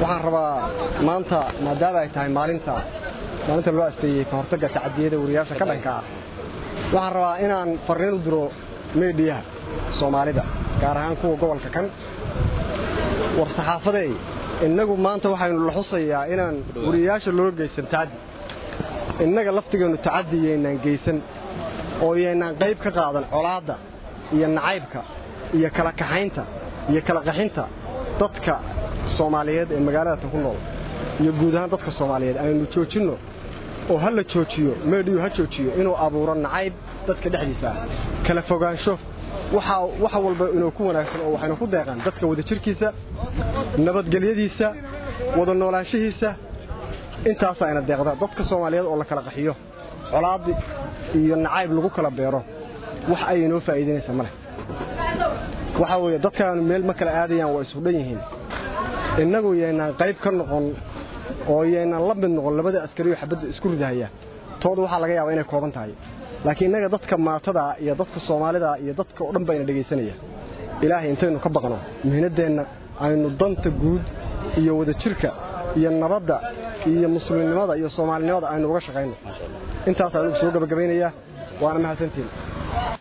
waxaan rabaa maanta maadaama ay tahay maalinta maalinta loo asteeyey ka hortagga tacadiyada wariyaasha ka dhanka ah waxaan rabaa inaan farriin u diro meediyaha soomaalida gaar ahaan kuwa gobolka kan war saxaafadey innagu maanta waxaynu la xusayaa inaan wariyayaasha loo geysan tacaddi innaga laftigeennu tacaddi yaynaan geysan oo yaynaan qayb ka qaadan colaadda iyo nacaybka iyo kala kaxaynta iyo kala qaxinta dadka soomaaliyeed ee magaaladatan ku nool iyo guud ahaan dadka soomaaliyeed aynu joojinno oo ha la joojiyo meedhiyu ha joojiyo inuu abuuro nacayb dadka dhexdiisa ah kala fogaansho waxa walba inuu ku wanaagsan oo waxaynu ku deeqaan dadka wadajirkiisa nabadgelyadiisa wada noolaanshihiisa intaasaa ina deeqda dadka soomaaliyeed oo la kala qaxiyo colaadi iyo nacayb lagu kala beero wax ay inoo faa'iidaynaysa ma leh waxaa weeye dadkaanu meel ma kala aadayaan waa isudhan yihiin innagu yaynaan qayb ka noqon oo yaynaan la mid noqon labada askariyo xabadda isku ridahaya tooda waxaa laga yaabaa inay kooban tahay laakiin innaga dadka maatada iyo dadka soomaalida iyo dadka oo dhan bayna dhegaysanaya ilaahay intaynu ka baqno muhiinaddeenna aynu danta guud iyo wadajirka iyo nabadda iyo muslimnimada iyo soomaalinimada aynu uga shaqayno intaas anugu soo gabagabaynayaa waana mahadsantiin